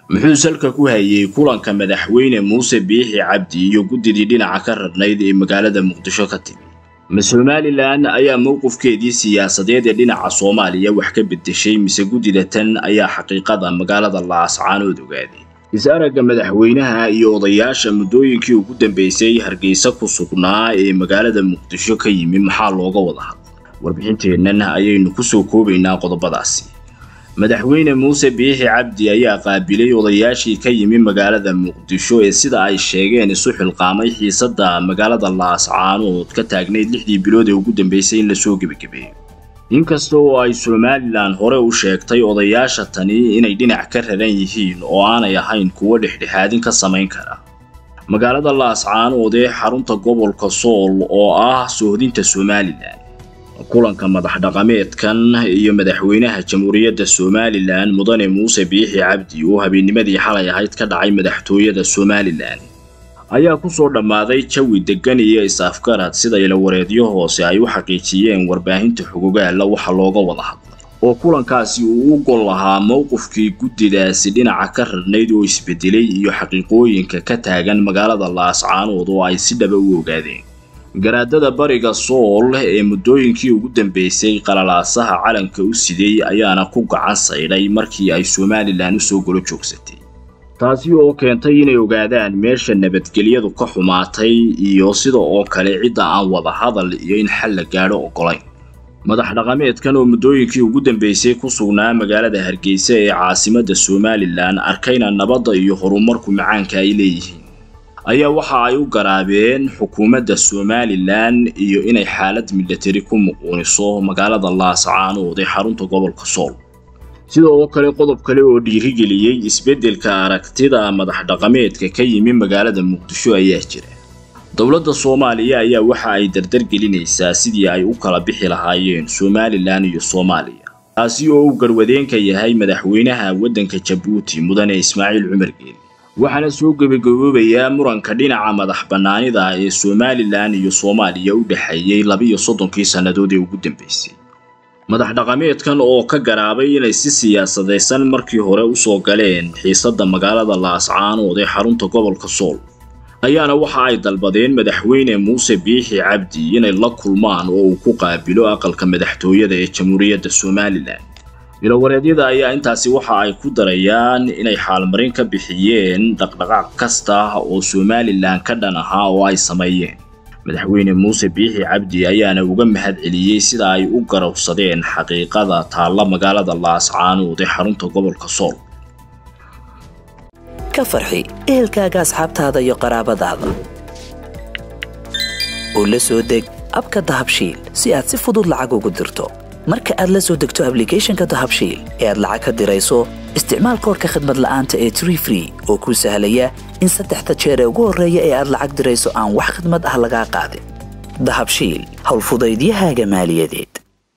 muxuu salka ku hayay kulanka madaxweyne muuse biixi cabdi iyo guddidii dhinaca ka rarnayd ee magaalada muqdisho ka timi ma somalilan ayaa mowqifkeedii siyaasadeed ee dhinaca soomaaliya wax ka beddeshay mise guddida tan ayaa xaqiiqada magaalada laascaanood ogaaday is-aragga madaxweynaha iyo odayaasha muddooyinkii ugu dambeysay hargeysa ku sugnaa ee magaalada muqdisho ka yimi maxaa looga wada hadlay warbixinteennan ayaynu kusoo koobaynaa qodobadaasi madaxweyne muuse biixi cabdi ayaa qaabilay odayaashii ka yimi magaalada muqdisho ee sida ay sheegeen isu xilqaamay xiisadda magaalada laascaanood ka taagnayd lixdii bilood ee ugu dambeysay in lasoo gebagabeeyo inkasta oo ay somalilan hore u sheegtay odayaasha tani inay dhinac ka raran yihiin oo aanay ahayn kuwo dhexdhexaadin ka samayn kara magaalada laascaanood ee xarunta gobolka sool oo ah soohdinta somalilan kulanka madax dhaqameedkan iyo madaxweynaha jamhuuriyadda somalilan mudane muuse biixi cabdi oo habeennimadii xalay ahayd ka dhacay madaxtooyada somalilan ayaa ku soo dhammaaday jawi deggan iyo is-afgarad sida ilawareedyo hoose ay u xaqiijiyeen warbaahinta xugugaalla waxa looga wada hadlay oo kulankaasi uu u gol lahaa mowqifkii guddidaasi dhinaca ka rarnayd oo isbedelay iyo xaqiiqooyinka ka taagan magaalada laascaanood oo ay si dhaba u ogaadeen garaadada bariga sool ee muddooyinkii ugu dambeysay qalalaasaha calanka u siday ayaana ku gacan saydhay markii ay somalilan u soo golo joogsatay taasi oo keentay inay ogaadaan meesha nabadgelyadu ka xumaatay iyo sida oo kale cidda aan wada hadal iyo in xal la gaadho oggolayn madax dhaqameedkan oo muddooyinkii ugu dambeysay ku sugnaa magaalada hargeysa ee caasimadda somalilan arkayna nabadda iyo horumarku macaanka ay leeyihiin ayaa waxa ay u garaabeen xukuumadda somalilan iyo inay xaalad milatari ku muquuniso magaalada laascaanood ee xarunta gobolka sool sida oo kale qodob kale oo dhiirigeliyey isbeddelka aragtida madax dhaqameedka ka yimi magaalada muqdisho ayaa jira dowladda soomaaliya ayaa waxa ay dardargelinaysaa sidii ay u kala bixi lahaayeen somalilan iyo soomaaliya taasi oo uu garwadeenka yahay madaxweynaha waddanka jabuuti mudane ismaaciil cumar geeli waxaana soo gebagaboobayaa muranka dhinaca madax bannaanida ee somalilan iyo soomaaliya u dhexeeyey labiyo soddonkii sannadood ee ugu dambeysay madax dhaqameedkan oo ka garaabay inay si siyaasadaysan markii hore usoo galeen xiisadda magaalada laascaanood ee xarunta gobolka sool ayaana waxa ay dalbadeen madaxweyne muuse biixi cabdi inay la kulmaan oo uu ku qaabilo aqalka madaxtooyada ee jamhuuriyadda somalilan ilawareedyada ayaa intaasi waxa ay ku darayaan inay xaalmarin ka bixiyeen dhaqdhaqaaq kasta oo somalilan ka dhan ahaa oo ay sameeyeen madaxweyne muuse biixi cabdi ayaana uga mahad celiyey sida ay u garowsadeen xaqiiqada taalla magaalada laascaanood ee xarunta gobolka sool ka farxi ehelkaaga asxaabtaada iyo qaraabadaada oo la soo deg abka dahabshiil si aad si fudud lacag ugu dirto marka aad la soo degto ablicathonka dahabshiil ee aad lacag ka dirayso isticmaal koorka khadmad la'aanta ee tree free oo kuu sahlaya in saddexda jeer ee ugu horreeya ee aad lacag dirayso aan wax khidmad ah lagaa qaadin dahabshiil howlfudaydiyahaaga maaliyadeed